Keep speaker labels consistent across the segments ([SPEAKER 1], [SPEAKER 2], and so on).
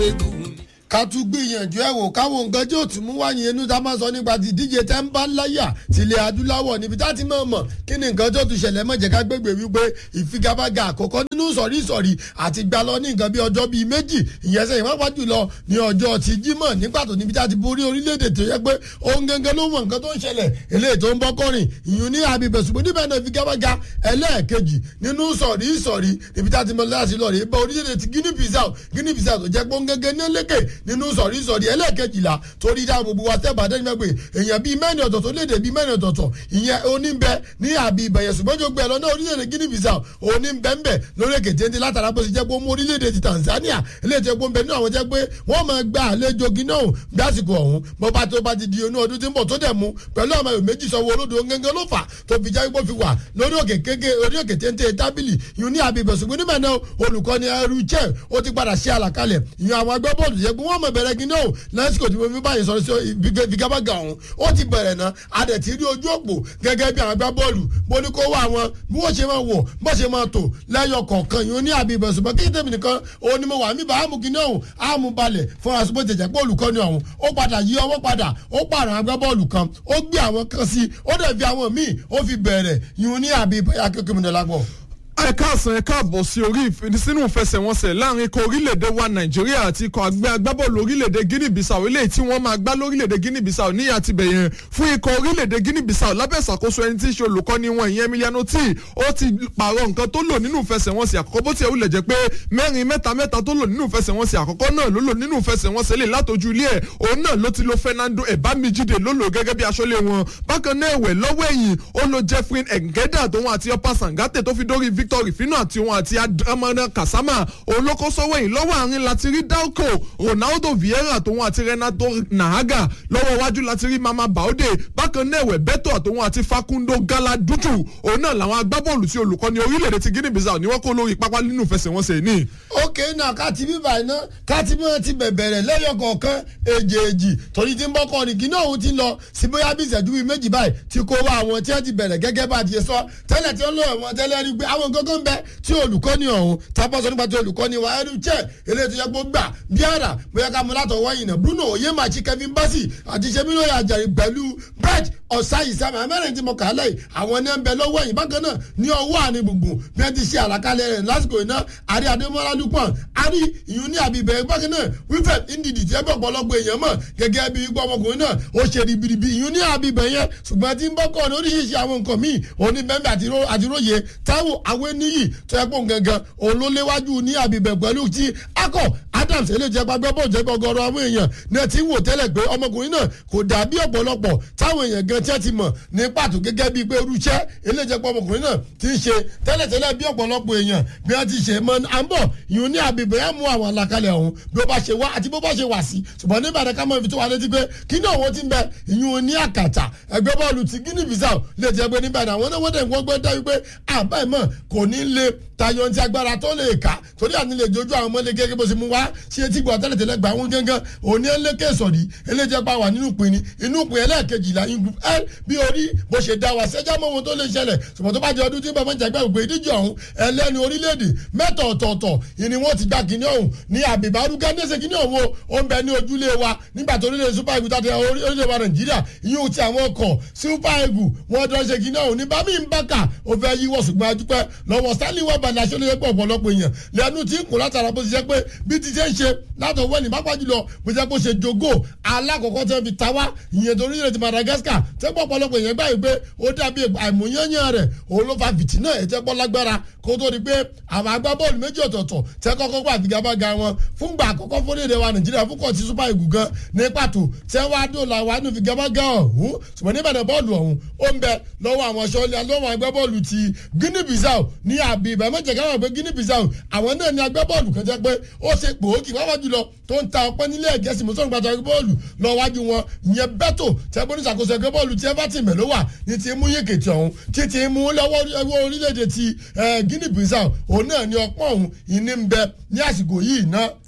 [SPEAKER 1] ká tún gbìyànjú ẹ wò káwọn nǹkan tí ò tún mú wáyé inú tá a máa sọ nípa ti díje tẹ́ ń bá láyà tilẹ̀ adúláwọ̀ níbi tá a ti máa mọ̀ kí ni nǹkan tó tún ṣẹlẹ̀ mọ̀jẹ̀ ká gbégbé wípé ìfigagbága àkọ́kọ́ nínú sọ̀rí sọ̀rí àti gbà lọ ní nǹkan bí ọjọ́ bíi méjì ìyẹn sẹ́yìn wọ́n pàjù lọ ní ọjọ́ ti jímọ̀ ní pàtó níbi tá a ti borí orílẹ̀-èdè tó yẹ pé òun gangan ló mọ nǹkan tó ń ṣẹlẹ̀ eléyìí tó ń bọ́ kọrin ìyún ní abibẹ̀sùnmọ́ níbẹ̀ náà ìfigagbága ẹlẹ́ẹ̀kejì nínú sọ̀rí sọ̀rí níbi tá a ti mọ láti lọ rèé bá orílẹ̀-èdè ti Guinea Bissau Guinea Bissau tó jẹ́ pé òun gangan ní lékè nínú sọ̀rí sọ̀rí ẹlẹ́ẹ̀kejìlá torí dá gbogbo wa tẹ́ bàdé nígbà pé èèyàn bíi mẹ́rin ọ̀tọ̀ọ̀tọ̀ léde bíi mẹ́rin ọ̀tọ̀ọ̀tọ̀ ìyẹn oníbẹ̀ ní àbí ìbẹ̀yẹ̀ ṣùgbọ́n tó gbẹ lọ́nà orílẹ̀-èdè Guinea Bissau oníbẹ̀ńbẹ̀ lórí èkè téńté látara bó ṣe jẹ́ pé ó mú orílẹ̀-èdè ti Tanzania eléyìí tó gbóǹbẹ̀ nínú àwọn jẹ́ pé wọ́n máa gba àlejò gíná òun bí àsìkò ọ̀hún bó bá tó bá ti di inú ọdún tí ń bọ̀ tó dẹ̀ mú pẹ̀lú àwọn èèyàn méjì sọ̀wọ́ olódò gẹ́gẹ́ ló fà tó fi jẹ́ pé fi wà lórí òkè kéke orí òkè téńté tábìlì ìyún ní àbí ìbẹ̀sùn níbẹ̀ náà olùkọ́ni ẹrú chẹ́ ó ti padà ṣe àlàkalẹ̀ ìyún àwọn agbábọ́ọ̀lù yẹ pé wọ́n mọ̀ bẹ̀rẹ̀ gíná òun lásìkò tí mo fi báyìí sọ̀rọ̀ sí ìfigagbága ọ̀hún ó ti bẹ̀rẹ̀ náà adẹ̀ ti rí ojú òpó gẹ́gẹ́ bí àwọn agbábọ́ọ̀lù mo ní kó wá wọn bí wọ́n ṣe máa wọ̀ bó ṣe máa tò lẹ́yọ kọ̀ọ̀kan yìí ó ní àbí ìbẹ̀sùn bọ́ kí tèmi nìkan òun ni mo wà mí bá àmú kíní ọ̀hún àmú balẹ̀ fún asopọ̀ tẹ̀jẹ̀ pé olùkọ́ni ọ̀hún ó padà yí ọwọ́ padà ó pààrọ̀ agbábọ́ọ̀lù kan ó gbé àwọn kan sí ó dẹ̀ fi àwọn míì ó fi bẹ̀rẹ̀ yìí ó ní àbí akẹ́kọ̀ọ́ mi dọ̀lápọ̀
[SPEAKER 2] ẹ káàsán ẹ káàbọ̀ sí orí sínú ìfẹsẹ̀wọnsẹ̀ láàrin ikọ̀ orílẹ̀-èdè wa nàìjíríà àti ikọ̀ àgbẹ̀ agbábọ́ọ̀lù orílẹ̀-èdè guinea bissau eléyìí tí wọ́n máa gbá lórílẹ̀-èdè guinea bissau níyà ti bẹ̀yẹn fún ikọ̀ orílẹ̀-èdè guinea bissau lábẹ́ ìṣàkóso ẹni tí í ṣe olùkọ́ni wọn ìyẹn emiliano tí ó ti pààrọ̀ nǹkan tó lò nínú ìfẹsẹ̀wọnsẹ̀ àkọ́kọ́ bó ti wulẹ̀ jẹ́ pé mẹ́rin mẹ́ta mẹ́ta tó lò nínú ìfẹsẹ̀wọnsẹ̀ àkọ́kọ́ náà ló lò nínú ìfẹsẹ̀wọnsẹ̀ lè látọjú ilé ẹ̀ òun náà ló ti lo fernando ebamijide ló lò gẹ́gẹ́ bí aṣọ́lé wọn bákan náà ẹ̀wẹ̀ lọ́wọ́ ẹ̀yìn ó lo jeffrey engeda tóun àti ọpa sangate tó fi dórí victor rifino àti òun àti amọ̀nà kasama òun ló kó sọ́wọ́ yìí lọ́wọ́ àárín láti rí dalco ronaldo vieira tóun àti renato nahaga lọ́wọ́ iwájú láti rí mama baude bákan náà ẹ̀wẹ̀ beto àtòun àti facundo galadutu òun náà làwọn agbábọ́ọ̀lù tí olùkọ́ni orílẹ̀-èdè ti guinea bissau ni wọ́n kó lórí pápá nínú ìfẹsẹ̀wọnsẹ̀ ní.
[SPEAKER 1] ókè náà káàtì bíbá iná káàtì bí wọ́n ti bẹ̀bẹ̀rẹ̀ lẹ́yọ̀ kọ̀ọ̀kan èjèèjì torí tí ń bọ́ kọ́ni kí náà òun ti lọ sí bóyá bí ìṣẹ́jú bíi méjì báyìí ti kó wá àwọn tí wọ́n ti bẹ̀rẹ̀ gẹ́gẹ́ bá ti sọ tẹ́lẹ̀ tí wọ́n lọ wọn tẹ́lẹ̀ rí pé àwọn gángan bẹ tí olùkọ́ni ọ̀hún tábọ́sọ nípa tí olùkọ́ni wa ẹrú jẹ́ eléyìí tó yẹ kó gbà bí ara bóyá ká mọ látọ̀ wọ́yìn náà Bruno Oyemachi Kevin Bassey àti sẹ́mínú àjàrí pẹ̀lú Bright ọ̀sáyì sábà amẹ́rin tí mo kà á lẹ́yìn àwọn ní ń bẹ lọ́wọ́ ẹ̀yìn bákan náà ní ọwọ́ àní gbùngbùn bí wọ́n ti ṣe àlàkalẹ̀ rẹ̀ lásìkò iná àrí adémọ́lá dúpọ̀n àrí ìyún ní àbíbẹ̀ bákan náà wífẹ̀ ndidi tí ẹ bọ̀ pọ̀lọpọ̀ èèyàn mọ̀ gẹ́gẹ́ bí ipò ọmọkùnrin náà ó ṣe ribiribi ìyún ní àbíbẹ̀ yẹn ṣùgbọ́n tí ń bọ́ kọ́ ní oríṣiríṣi àwọn nǹkan míì òní bẹ́ẹ̀ àtiróye táwọn àwọn eníyì tó yẹ pọ̀ gangan òun ló léwájú ní àbíbẹ̀ pẹ̀lú ti akọ Adams eléjẹ gbàgbé bọ̀ jẹ́ gbọgọrọ àwọn èèyàn náà ti ń wò tẹ́lẹ̀ pé ọmọkùnrin náà kò dàbí ọ̀pọ̀lọpọ̀ táwọn èèyàn gan tí wọ́n ti mọ̀ ní pàtó gẹ́gẹ́ bíi pé irúṣẹ́ eléjẹ pọ̀ ọmọkùnrin náà ti ń ṣe tẹ́lẹ̀tẹ́lẹ̀ bí ọ̀pọ̀lọpọ̀ èèyàn bí wọ́n ti ṣe mọ́ àǹbọ̀ ìhun ní àbíbẹ̀ yẹn mú àwọn àlàkalẹ̀ ọ̀hún bí ó bá ṣe wá àti bó bá ṣe wà sí ṣùgbọ́n ní Ìbàdàn ká mọ̀ ibi tó wà létí pé kí ní òun ti ń bẹ ìhun ní àkàtà ẹgbẹ́ bọ́ọ̀lù ti Guinea Bissau lè jẹ́ pé ní Ìbàdàn àwọn náà wọ́n dẹ̀ wọ́n gbọ́ dá wípé àbá ìmọ̀ kò ní lè tayọ ti agbára tó lè kà torí àti lè jojú àwọn ọmọlé gẹ́gẹ́ bó ṣe mú wá sí etí gbọ́ tẹ́lẹ̀tẹ́lẹ̀ gbà wọn gángan òní ẹlẹ́kẹ̀ sọ̀rí eléjẹ́ pa wà nínú ìpín ni inú ìpín ẹlẹ́ẹ̀kejìlá group l bí orí bó ṣe dá wa ṣẹ́jà mọ́ ohun tó lè ṣẹlẹ̀ ṣùgbọ́n tó bá jẹ́ ọdún tí bàbá ń jàgbá ògbé ìdíje ọ̀hún ẹlẹ́ni orílẹ̀-èdè mẹ́tọ̀ ọ̀tọ̀ọ̀tọ̀ ìní wọn ti gbà kíní ọ̀hún ní àbíbárú gánẹ́sẹ̀ kíní ọ̀hún ó ń bẹ ní ojúlé wa nígbà tó orílẹ̀ super eagle tàbí orílẹ̀ wa nàìjíríà ìyóò ti àwọn ọkọ̀ super eagle wọn dán ṣe kíní ọ̀hún ní bámi ń bákà ó fẹ́ yíwọ́ ṣùgbọ́n adúpẹ́ lọ́wọ́ stanley wà balẹ̀ aṣọ lóye pọ̀ ọ̀pọ̀lọpọ̀ èèyàn lẹ́nu tí ń kún látara bó ti jẹ́ pé bí ti ṣe ń ṣe látọ̀ wẹ́ni pápá jùlọ bó jẹ́ pé ó ṣe jogo alákọ̀ọ́kọ́ tẹ́ fi ta wá ìyẹn torí ìrètí Madagascar tẹ́ pọ̀ ọ̀pọ̀lọpọ̀ èèyàn gbà pé ó dàbí àìmọ̀yányán rẹ̀ òun ló fa fìtínà ẹ̀ tẹ́ pọ̀ lágbára kó tó di pé àwọn agbábọ́ọ̀lù méjì ọ̀tọ̀ọ̀tọ̀ tẹ́ kọ́kọ́ gbà figagbága wọn fúngbà àkọ́kọ́ fúnlẹ̀ wa Nàìjíríà fún kọ́ọ̀tì super eagle gan ní pàtó tẹ́ wá dòlà wà nù figagbága ọ̀hún ṣùgbọ́n níbẹ̀rẹ̀ bọ́ọ̀lù ọ̀hún ó ń bẹ lọ́wọ́ àwọn sọ́ọ́lì lọ́wọ́ agbábọ́ọ̀lù ti Guinea Bissau ní àbí ìbámẹ́jẹ̀ káwọn pé Guinea Bissau àwọn náà ní agbábọ́ọ̀lù kan jẹ́ pé ó ṣe gbòógì wáwá jùlọ tó ń ta ọpẹ́ nílé ẹ̀gẹ́sì mọ́tò nígbà tó ẹgbẹ́ bọ́ọ̀lù lọ wájú wọn ìyẹn bẹ́tò tẹ́gbọ́n ní ìṣàkóso ẹgbẹ́ bọ́ọ̀lù tí everton mẹ́ló wà ní ti mú yékètì ọ̀hún tí ti mú lọ́wọ́ orílẹ̀-èdè ti Guinea Bissau òun náà ní ọpọ́n ọ̀hún ìní ń bẹ ní àsìkò yìí náà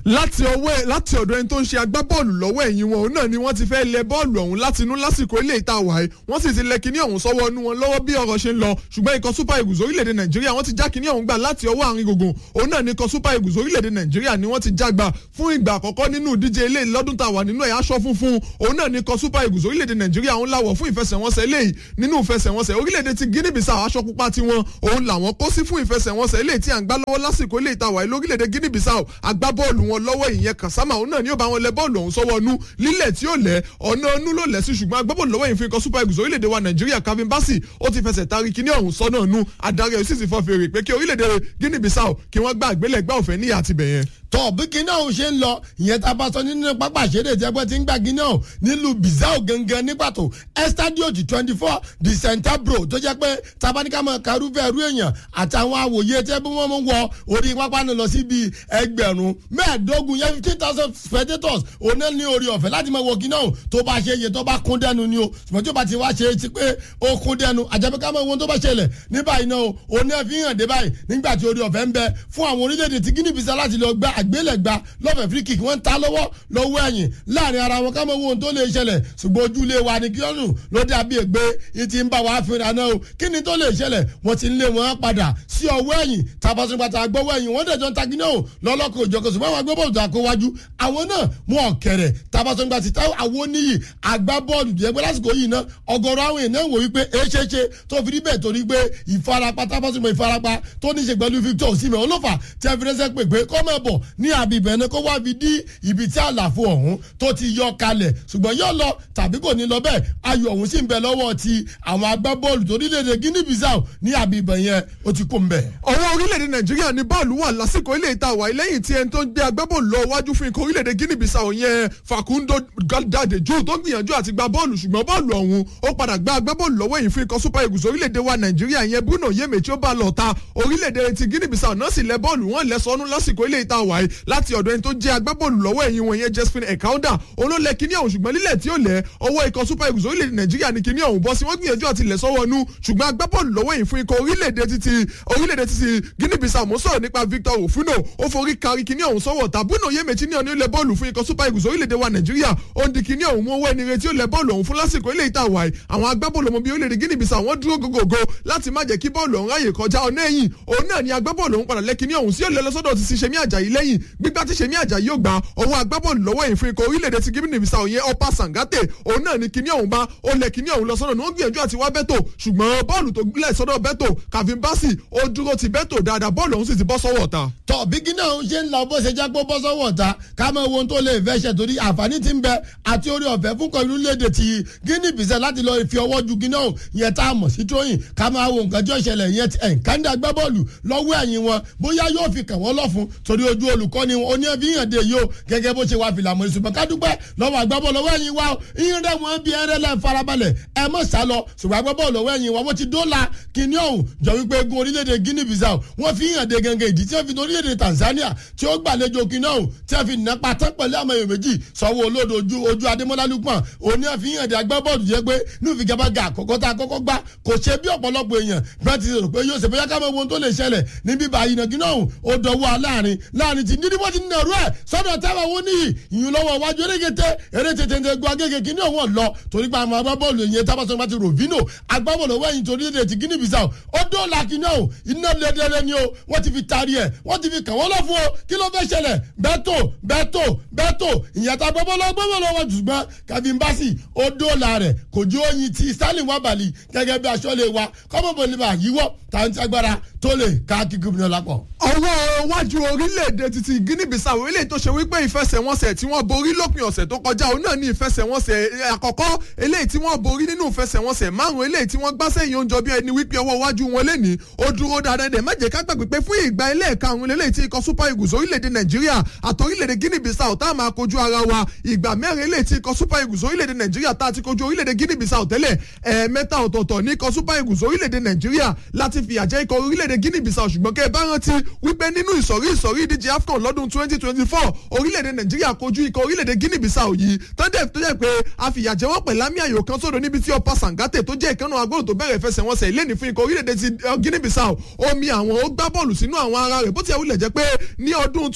[SPEAKER 2] láti ọwọ́ láti ọ̀dọ̀ ẹni tó ń ṣe agbábọ́ọ̀lù lọ́wọ́ ẹ̀yìn wọn òun náà ni wọ́n ti fẹ́ lẹ bọ́ọ̀lù ọ̀hún láti inú lásìkò ilé ìta wàá wọ́n sì ti lẹ kíní ọ̀hún sọ́wọ́ inú wọn lọ́wọ́ bí ọ̀rọ̀ ṣe ń lọ ṣùgbọ́n ikọ̀ super eagles orílẹ̀-èdè nàìjíríà wọ́n ti já kíní ọ̀hún gbà láti ọwọ́ àárín gbùngbùn òun náà ni ikọ̀ super eagles orílẹ̀-èdè nàìjíríà ni wọ́n ti já gbà fún ìgbà àkọ́kọ́ nínú ìdíje ilé lọ́dún tá a wà nínú ẹ̀ aṣọ funfun òun náà ni ikọ̀ super eagles orílẹ̀-èdè nàìjíríà òun láwọ̀ fún ìfẹsẹ̀wọnsẹ̀ eléyìí nínú ìfẹsẹ̀wọnsẹ̀ orílẹ̀-èdè ti guinea bissau aṣọ pupa tiwọn òun làwọn kó sí fún ìfẹsẹ̀wọnsẹ̀ eléyìí tí à ń gbá lọ́wọ́ lásìkò ilé ìtawà lórílẹ̀-èdè guinea bissau agbábọ́ọ̀lù wọn lọ́wọ́ ìyẹn kasama òun náà ni ó bá wọn lẹ bọ́ọ̀lù ọ̀hún sọ́wọ́ nú lílẹ̀ tí ó lẹ̀ ọ̀nà ọ̀nù ló lẹ̀ sí ṣùgbọ́n agbábọ́ọ̀lù lọ́wọ́ ìfin kan super eagles orílẹ̀-èdè wa nàìjíríà calvin bassey ó ti fẹsẹ̀ tari kíní ọ̀hún sọ́nà nú adarí ẹ̀ sì ti fọ́ fèrè pé kí orílẹ̀-èdè guinea bissau kí wọ́n gbá àgbélẹ̀gbá òfẹ́ níyà àtibẹ̀yẹn
[SPEAKER 1] tọ bí kinní ọ̀hún ṣe ń lọ ìyẹn tá a bá sọ nínú pápá ìṣeré tí ẹgbẹ́ ti ń gbà kinní ọ̀hún nílùú bizao gangan ní pàtó estadio di twenty four di centabro tó jẹ́ pé tabaníkàmọ́ karúfẹ́ ẹrú èèyàn àtàwọn àwòye tẹ́ bí wọ́n mú wọ orí pápá náà lọ sí bíi ẹgbẹ̀rún mẹ́ẹ̀ẹ́dógún yẹn fifteen thousand spectators òun ní orí ọ̀fẹ́ láti máa wọ kinní ọ̀hún tó bá ṣe iye tó bá kún dẹnu ni o ṣùgbọ́n tó bá ti wá ṣe é ti pé ó kún dẹnu àjẹbíkàmọ́ ohun tó bá ṣẹlẹ̀ ní báyìí náà o òun náà fi hàn dé báyìí nígbà tí orí ọ̀fẹ́ ń bẹ fún àwọn orílẹ̀-èdè tí guinea bissau láti lọ gbá àgbélẹ̀gbá lọ́fẹ̀ẹ́ free kick wọ́n ń ta lọ́wọ́ lọ́wọ́ ẹ̀yìn láàrin ara wọn ká mọ ohun tó lè ṣẹlẹ̀ ṣùgbọ́n ojúlé wa ni kí ọ̀nù ló dàbí ègbé ìtì ń bá wa fínra náà o kí ni tó lè ṣẹlẹ̀ wọ́n ti ń lé wọn padà sí ọwọ́ ẹ̀yìn tabasunpata gbọ́wọ́ ẹ̀yìn wọ́n dẹ̀jọ́ ń ta gíná o lọ́lọ́kọ̀ òjọ̀kọ̀ ṣùgbọ́n àwọn agbábọ́ọ̀lù tó àkówájú àwọn náà mú ọ̀kẹ́rẹ̀ tabasunpata táwọn àwọn oníyì agbábọ́ọ̀lù tó yẹ pé lásìkò yìí náà ọgọ́rọ̀ àwọn èèyàn wò wípé èéṣeéṣe tó fi rí bẹ́ẹ̀ torí pé ìfarapa tabasunpata ìfarapa tó ní í ṣe pẹ̀lú Victor Osimhen olófà tí a fi rẹ́sẹ̀ pè pé kọ́ mọ̀ bọ̀ ní àbíbẹ̀ ní kó wá fi dí ibi tí àlàfo ọ̀hún tó ti yọ kalẹ̀ ṣùgbọ́n yóò lọ tàbí kò ní lọ bẹ́ẹ̀ ayọ̀ ọ̀hún sì ń bẹ lọ́wọ́ ti àwọn agbábọ́ọ̀lù torílẹ̀-èdè Guinea Bissau ní àbíbẹ̀ yẹn ó ti kó ń bẹ̀.
[SPEAKER 2] ọwọ́ orílẹ̀-èdè nàìjíríà ní bọ́ọ̀lù wà lásìkò ilé ìta wà lẹ́yìn tí ẹni tó ń gbé agbábọ́ọ̀lù lọ wájú fún ikọ̀ orílẹ̀-èdè Guinea Bissau yẹn Facundo Dadejo tó gbìyànjú àti gba bọ́ọ̀lù ṣùgbọ́n bọ́ọ̀lù ọ̀hún ó padà gba agbábọ́ọ̀lù lọ́wọ́ yìí fún ikọ̀ Super Eagles orílẹ̀-èdè wa nàìjíríà yẹn Bruno Yemechi ó bá lọ ta orílẹ̀-èdè ti Guinea Bissau náà sì lẹ bọ́ọ̀lù wọn lẹ sọnù lásìkò ilé ìta wà yìí láti ọ̀dọ̀ ẹni tó jẹ́ agbábọ́ọ̀lù lọ́wọ́ ẹ̀yìn wọn yẹn Josephine Ekauda olólè kíní ọ̀hún ṣùgbọ́n lílẹ̀ tí ó lẹ̀ ọwọ́ ikọ̀ Super Eagles orílẹ̀-èdè nàìjíríà ní kíní ọ̀hún bọ́ sí wọ́n gbìyànjú àti lẹ̀ sọ́wọ́ nú ṣùgbọ́n agbábọ́ọ̀lù lọ́wọ́ yìí fún ikọ̀ orílẹ̀-èdè títí orílẹ̀-èdè títí Guinea Bissau mo sọ̀rọ̀ nípa Victor Ofuno ó forí kari kíní ọ̀hún sọ́wọ́ ta Bruno Yemechi ní ọ̀nà ilẹ̀ bọ́ọ̀lù fún ikọ̀ Super Eagles orílẹ̀-èdè wa nàìjíríà ó ń di kíní ọ̀hún mú owó ẹni retí ó lẹ̀ bọ́ọ̀lù ọ̀hún fún lásìkò ilé ìta wàyí àwọn agbábọ́ọ̀lù ọmọ bíi orílẹ̀-èdè Guinea Bissau wọ́n dúró gógógó láti má jẹ́ kí bọ́ọ̀lù ọ̀hún ráyè kọjá ọ̀nà ẹ̀yìn òun náà ni agbábọ́ọ̀lù ọ̀hún padà lẹ́kíní ọ̀hún sí òlẹ̀ lọ́sọ́dọ̀ ti ṣe Ṣẹ̀mí Àjàyí lẹ́yìn gbígbá tí Ṣẹ̀mí Àjàyí yóò gbà ọwọ́ agbábọ́ọ̀lù lọ́wọ́ yìí fún ikọ̀ orílẹ̀-èdè ti Guinea Bissau yẹn Ọ̀pá Sàngátè òun náà ni kíní ọ̀hún bá ó lẹ̀ kíní ọ̀hún lọ́sọ́dọ̀ ni wọ́n gbìyànjú àti wá bẹ́tò ṣùgbọ́n bọ́ọ̀lù tó gbílẹ̀ sọ́dọ̀ bẹ́tò Calvin Bassey ó dúró ti bẹ́tò dáadáa bọ́ọ̀lù ọ̀hún sì ti bọ́ sọ́wọ́ ta.
[SPEAKER 1] tọ bí kíní ọ̀hún ṣe ń lọ bó ṣe jágbó bọ́ sọ́wọ́ ta ká mọ ohun tó lè fẹ́ ṣe torí àǹfààní ti ń bẹ àti orí ọ̀fẹ́ fún kan orílẹ̀-èdè ti Guinea Bissau láti lọ fi ọwọ́ ju kíní ọ̀hún yẹn tá a mọ̀ sí tóyìn ká máa wo nǹkan tí ó ṣẹlẹ̀ yẹn ti ẹ̀ kánda gbá bọ́ọ̀lù lọ́wọ́ ẹ̀yìn wọn bóyá yóò fi kàn wọ́n lọ́fun torí ojú olùkọ́ni oní ẹ̀fíyàn dé yìí o gẹ́gẹ́ bó ṣe wà fìlà mọ̀ ṣùgbọ́n ká dúpẹ́ lọ́wọ́ àgbábọ̀ lọ́wọ́ ẹ̀yìn wa ìyẹn rẹ̀ wọ́n bí ẹrẹ́ lẹ́ farabalẹ̀ ẹ mọ̀ sá lọ ṣùgbọ́n àgbábọ̀ lọ́wọ́ ẹ̀yìn wa wọ́n ti dóòlà kíní ọ̀hún jọ wípé egun orílẹ̀-èdè Guinea Bissau wọ́n fi hàn dé gẹ́gẹ́ ìdí tí wọ́n fi orílẹ̀-èdè Tanzania tí ó gbàlejò kíní ọ̀hún tí wọ́n fi nà pátán pẹ̀lú àmọ́ èèyàn méjì sọ́wọ́ olódo ojú ojú Adémọ́lá Lukman òní àfi hàn dé agbábọ́ọ̀lù jẹ́ pé ní ìfigagbága àkọ́kọ́ tá a kọ́kọ́ gbá kò ṣe bí ọ̀pọ̀lọpọ̀ èèyàn bẹ́ẹ̀ ti rò pé yóò ṣe bóyá ká mọ ohun tó lè ṣẹlẹ̀ níbí báyìí náà kíní ọ̀hún ó dọ̀wọ́ aláàrin láàrin ti nídìí wọ́n ti nà rú ẹ̀ sọ́dọ̀ táwọn wọn níyì ìyún lọ́wọ́ iwájú erégete eré tètè ń gbọ́ agége kíní ọ̀hún lọ torí pé àwọn agbábọ́ọ̀lù yẹn tábàtàn ti Rovino agbábọ́ọ̀lù ọwọ́ ẹ̀yìn torí èdè ti Guinea Bissau ó dóòlà kíní ọ̀hún iná lẹ́dẹ́rẹ́ ni o wọ́n ti fi taari ẹ̀ wọ́n ti fi kàn wọ́n lọ fún o kí ló fẹ́ ṣẹlẹ̀ bẹ́tò bẹ́tò bẹ́tò ìyàtọ̀ agbábọ́ọ̀lù agbábọ́ọ̀lù ọwọ́ ṣùgbọ́n Calvin Bassey ó dóòlà rẹ̀ kò jó oyin ti Stanley Wabali gẹ́gẹ́ bí aṣọ́lé wa kọ́mọ̀bọ̀lì bá yíwọ́ tàǹtí agbára tó lè ká kíkú mi lápọ̀.
[SPEAKER 2] ọwọ́ iwájú orílẹ̀-èdè títí Guinea Bissau eléyìí tó ṣe wípé ìfẹsẹ̀wọnsẹ̀ tí wọ́n borí lópin ọ̀sẹ̀ tó kọjá òun náà ní ìfẹsẹ̀wọnsẹ̀ àkọ́kọ́ eléyìí tí wọ́n borí nínú ìfẹsẹ̀wọnsẹ̀ márùn eléyìí tí wọ́n gbá sẹ́yìn oúnjẹ bí ẹni wípé ọwọ́ iwájú wọn lẹ́ni ó dúró dáadáa dẹ̀ má jẹ́ ká gbàgbé pé fún ìgbà ẹlẹ́ẹ̀karùn eléyìí tí ikọ̀ Super Eagles orílẹ̀-èdè Nàìjíríà àti orílẹ̀-èdè Guinea Bissau tá a máa kojú ara wa ìgbà mẹ́rin eléyìí tí ikọ̀ Super Eagles orílẹ̀-èdè Nàìjíríà tá a ti kojú orílẹ̀-èdè Guinea Bissau tẹ́lẹ̀ ẹ̀ẹ̀mẹ́ta ọ̀tọ̀ọ̀tọ̀ ní ikọ̀ Super Eagles orílẹ̀-èdè Nàìjíríà láti fìyà jẹ ikọ̀ orílẹ̀-èdè Guinea Bissau ṣùgbọ́n kẹ́ ẹ bá rántí wípé nínú ìsọ̀rí ìsọ̀rí ìdíje AFCON lọ́dún twenty twenty four orílẹ̀-èdè Nàìjíríà kojú ikọ̀ orílẹ̀-èdè Guinea Bissau yìí tọ́jú tó jẹ́ pé a fìyà jẹ wọ́n pẹ̀lú àmì ayò kan sódò níbi tí Ọ̀pá Sàngátè tó jẹ́ ìkànnì agbóhùn tó bẹ̀rẹ̀ fẹsẹ̀wọnsẹ̀ ìlénì fún ikọ̀ orílẹ̀-èdè ti Guinea Bissau omi àwọn ó gbá bọ́ọ̀lù sínú àwọn ara rẹ̀ bó ti wulẹ̀ jẹ́ pé ní ọdún twenty twenty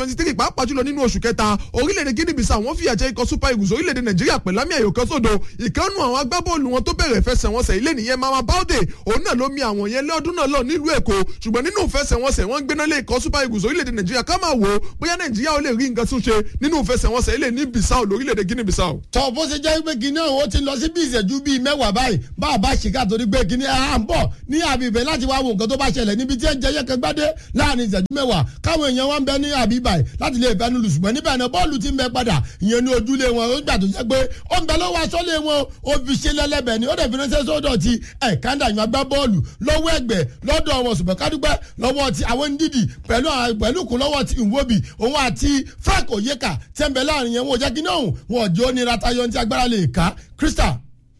[SPEAKER 2] twenty three pàápàá jùlọ nínú oṣù kẹta orílẹ̀-èdè guinea bissau wọ́n fìyà jẹ ikọ̀ super eagles orílẹ̀-èdè nàìjíríà pẹ̀lú àmì ayò kan sódò ìkànnù àwọn agbábọ́ọ̀lù wọn tó bẹ̀rẹ̀ fẹsẹ̀wọnsẹ̀ ilé nìyẹn mama baude òun náà ló mi àwọn yẹn lọ́dún náà lọ nílùú èkó ṣùgbọ́n nínú fẹsẹ̀wọnsẹ̀ wọ́n gbéná lé ikọ̀ super eagles orílẹ̀-èdè nàìjíríà ká máa wò ó bóyá nàìjíríà ó lè rí nǹkan tún ṣe nínú fẹsẹ̀wọnsẹ̀ ilé ní bissau lórílẹ̀-èdè guinea bissau.
[SPEAKER 1] tọ́ bó ṣe jẹ́ pé kinní ọ̀hún ó ti lọ sí bí ìṣẹ́jú bíi mẹ́wàá báyìí bá a bá ṣìkà torí pé kinní à ń bọ̀ ní àbíbẹ̀ láti wá wo nǹkan tó bá ṣẹlẹ̀ níbi tí ẹ jẹ́ yẹ́kẹ́ gbádé láàrin ìṣẹ́jú mẹ́wàá káwọn èèyàn wá ń bẹ ní àbíbẹ̀ láti lè bẹnu lù ṣùgbọ́n níbẹ̀ náà bọ́ọ̀lù ti ń bẹ padà ìyẹn ní ojúlé wọn ó gbà tó jẹ́ pé ó ń bẹ lọ́wọ́ aṣọ́lé wọn ó fi ṣe lẹ́lẹ́bẹ̀ ni ó dẹ̀ fi ránṣẹ́ sódò ti ẹ̀ kándà yàn gbá bọ́ọ̀lù lọ́wọ́ ẹgbẹ́ lọ́dọ̀ wọn ṣùgbọ́n kádúpẹ́ lọ́wọ́ ti àwọn ndídì pẹ̀lú pẹ̀lú kún lọ́wọ́ ti ìwóbi òun àti frank oyeka tẹ́ ń bẹ láàrin yẹn wọn ò jẹ́ kí náà wọn ò jẹ́ ó nira tayọ ní agbára lè ká crystal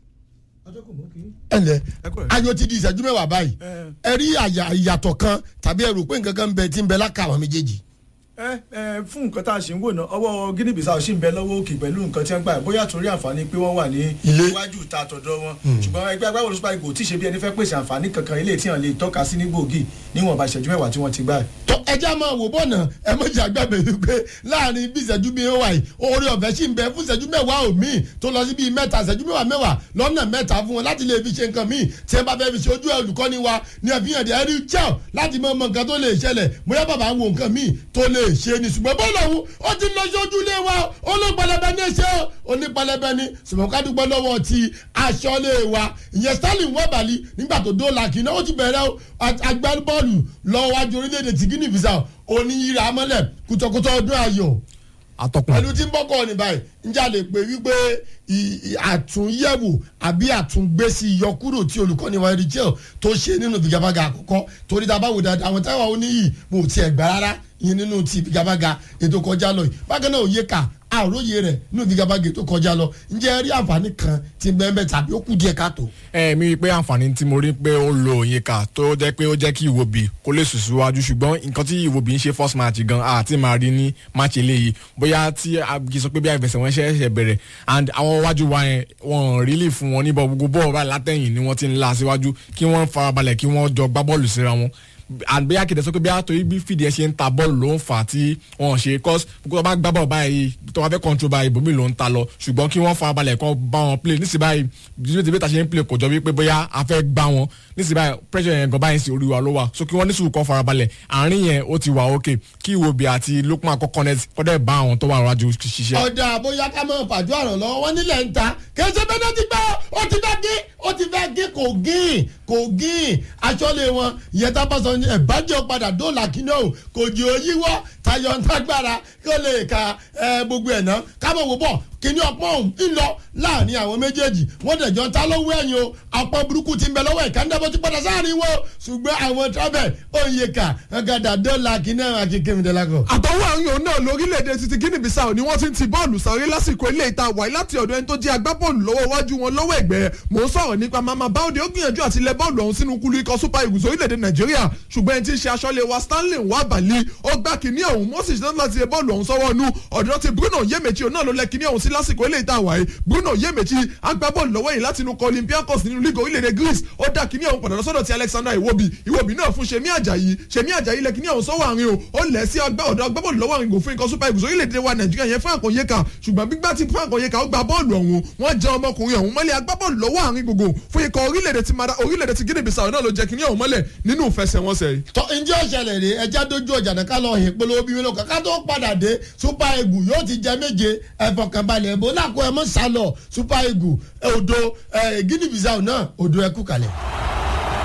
[SPEAKER 1] ẹnlẹ ayọ̀ ti di ìṣẹ́jú mẹ́wàá báyìí ẹ rí ìyàtọ̀ kan tàbí ẹ rò pé nǹkan kan ń bẹ tí ń bẹ láka àwọn méjèèjì.
[SPEAKER 3] ẹ ẹ fún nǹkan tá a ṣe ń wò náà ọwọ́ guinea bissau ṣì ń bẹ lọ́wọ́ òkè pẹ̀lú nǹkan tí wọ́n gbà bóyá torí àǹfààní pé wọ́n wà ní
[SPEAKER 1] Ilé.
[SPEAKER 3] iwájú ìta àtọ̀dọ̀ wọn ṣùgbọ́n ẹgbẹ́ agbábọ́ọ̀lù super eagles tí ṣe bí ẹni fẹ́ pèsè àǹfààní kankan ilé tí wọ́n lè tọ́ka sí ní gbòógì níwọ̀nba ìṣẹ́jú mẹ́wàá tí wọ́n ti gbà.
[SPEAKER 1] tó ẹjẹ́ máa wò bọ́ọ̀nà ẹ mọ̀ jẹ́ àgbàgbé wípé láàrin bí ìṣẹ́jú bíi ó wà yìí oore ọ̀fẹ́ sì ń bẹ fún ìṣẹ́jú mẹ́wàá òmíì tó lọ sí bíi mẹ́ta ìṣẹ́jú mẹ́wàá mẹ́wàá lọ́nà mẹ́ta fún wọn láti lè fi ṣe nǹkan míì tí ẹ bá fẹ́ fi ṣe ojú olùkọ́ni wa ní àfihàn dẹ̀ ẹ̀rí jẹ́ láti mọ ọmọ nǹkan tó lè ṣẹlẹ̀ bóyá bàbá ń wo nǹkan míì tó lè ṣe ni ṣùgbọ́n bọ́ọ̀lù ọ̀hún ó ti lọ sí ojúlé wa ó ló pẹlẹbẹ ní ṣe ó ní pẹlẹbẹ ní ṣùgbọ́n ká dúpẹ́ lọ́wọ́ ti aṣọ́lé wa ìyẹn sterling wọ́bàlì nígbà tó dóòlà kì í náà ó ti bẹ̀rẹ̀ agbábọ́ọ̀lù lọ́wọ́ wájú orílẹ̀-èdè ti guinea bissau oníyíra mọ́lẹ̀ kùtọ̀kùtọ̀ ọdún ayọ̀
[SPEAKER 4] atọ́kùn
[SPEAKER 1] pẹ̀lú tí ń bọ́kọ̀ ní báyìí njẹ́ a lè pè wípé ì- ì- àtúnyẹ̀wò àbí àtúngbésí ìyọkúrò tí olùkọ́ni wa rí jẹ́ tó ṣe nínú ìfigagbága àkọ́kọ́ torí tá a bá wò dáadáa àwọn táwọn oníyì mo ò tiẹ̀ gbà rárá ìyẹn nínú ti ìfigagbága ètò kọjá lọ yìí bákan náà òye kà àròyé rẹ̀ nínú ìfigagbága ètò kọjá lọ njẹ́ ẹ rí àǹfààní kan ti bẹ́ẹ̀ tàbí ó kù díẹ̀ káàtó.
[SPEAKER 4] ẹ mi rí i pé àǹfààní tí mo rí pé ó lo òyìnká tó jẹ́ pé ó jẹ́ kí ìwòbí kó lè sùn síwájú ṣùgbọ́n nǹkan tí ìwòbí ń ṣe first match gan àti máa rí ní match eléyìí bóyá tí a kì í sọ pé bí àìfẹsẹ̀ wọn ṣe ṣẹ̀ bẹ̀rẹ̀ and àwọn iwájú wa yẹn wọn rí lè fún wọn níbọ̀ gbogbo bọ́ọ̀ báyìí látẹ̀yìn ni wọ́n ti ń la síwájú kí wọ́n farabalẹ̀ kí wọ́n jọ gbá bọ́ọ̀lù síra wọn àgbéyà kìdẹ sọ pé bí a torí bí fìdí ẹ ṣe ń ta bọ́ọ̀lù ló ń fà á tí wọ́n ṣe cause kó tó bá gbá bọ́ọ̀lù báyìí tó bá fẹ́ control báyìí ibòmí ló ń ta lọ ṣùgbọ́n kí wọ́n farabalẹ̀ kọ́ bá wọn play nísìnyí báyìí bí bí ta ṣe ń play kò jọ wípé bóyá a fẹ́ gbá wọn nísìnyí báyìí pressure yẹn gan báyìí sí orí wa ló wà so kí wọ́n ní sùúrù kọ́ farabalẹ̀ àárín yẹn ó ti wà okay kí Iwobi àti Lookman kọ́ connect kọ́ dẹ̀ bá àwọn tó wà wájú ṣiṣẹ́.
[SPEAKER 1] ọ̀dà bóyá ká mọ̀ pàjọ́ àràn lọ́wọ́ wọn nílẹ̀ ń ta kẹsẹ̀ bẹ́ẹ̀ náà ti gbọ́ ó ti fẹ́ gé ó ti fẹ́ gé kò gín kò gín aṣọ́lé wọn ìyẹn tá a bá sọ ní ẹ̀bájẹ́ padà dóòlà kíní ọ̀hún kò jẹ́ òyìnbó tayọ̀ ntágbára kó lè ka ẹ, gbogbo ẹ̀ ná kábọ̀ wò bọ̀ kíní ọpọ́n ọ̀hún ń lọ láàrin àwọn méjèèjì wọ́n dẹ̀jọ́ ta lówó ẹ̀yìn o ọpọ́n burúkú ti ń bẹ lọ́wọ́ ìkàndàbọ̀ ti padà sáàrin wo ṣùgbọ́n àwọn travel òyìnká ọ̀gádà dóòlà kíní ọ̀hún akíkẹ́ mi dẹ́lákọ̀.
[SPEAKER 2] àtọwọ́ àrùn òun náà lórílẹ̀‐èdè títí guinea bissau ni wọ́n ti ń ti bọ́ọ̀lù sáré lásìkò ilé ìta wáyé láti ọ̀dọ̀ ẹni tó jẹ́ agbábọ́ọ̀lù lọ́wọ́ iwájú wọn lọ́wọ́ ẹ̀gbẹ́ mò ń sọ̀rọ̀ nípa mama báwọ̀dé ó gbìyànjú àti lẹ bọ́ọ̀lù ọ̀hún sínú kúlú ikọ̀ super eagles orílẹ̀‐èdè nàìjíríà ṣùgbọ́n ẹni tí ń ṣe aṣọ́lé wa stanley wabali ó gbá kínní ọ̀hún moses náà láti lẹ bọ́ọ̀lù ọ̀hún sọ́wọ́ nú ọ̀dọ̀ ti bruno yemechi òun náà ló lẹ kínní ọ̀hún sí lásìkò ilé ìta wáyé bruno yemechi agbábọ́ọ̀lù lọ́wọ́ yìí láti inú kọ olympiacos nínú league orílẹ̀‐èdè greece ó dá kínní ọ̀hún padà lọ́sọ̀dọ̀ ti alexander iwobi iwobi náà fún semi ajayi semi ajayi lẹ kínní ọ̀hún sọ́wọ́ àárín o ó lẹ̀ sí ọgbà ọ̀dọ̀ agbábọ́ọ̀lù lọ́wọ́ àárín gòfin ikọ̀ super eagles orílẹ̀‐èdè wa nàìjíríà yẹn fún àkànyẹ́ka ṣùgbọ́n gbígbá tí fún àkànyẹ́ka ó gba bọ́ọ̀lù ọ̀hún wọ́n jẹ́ ọmọkùnrin ọ̀hún mọ́lẹ̀ agbábọ́ọ̀lù lọ́wọ́ àárín gbogbo fún ikọ̀ orílẹ̀‐èdè ti mara orílẹ̀‐èdè ti guinea bissau náà ló jẹ́ kínní ọ̀hún mọ́lẹ̀ nínú ìfẹsẹ̀wọnsẹ̀ yìí.
[SPEAKER 1] tọ́ ǹjẹ́ ọ̀ṣẹ̀lẹ̀ rè ẹja dojú ọjà náà ká lọ hìn polówó bí mélòó kan ká tó padà dé super eagle yóò ti jẹ méje ẹ̀fọ̀kànbalẹ̀ ẹ̀bọ lákò ẹ̀ mọ́ sálọ super eagle odò guinea bissau náà odò ẹ̀kú kalẹ̀.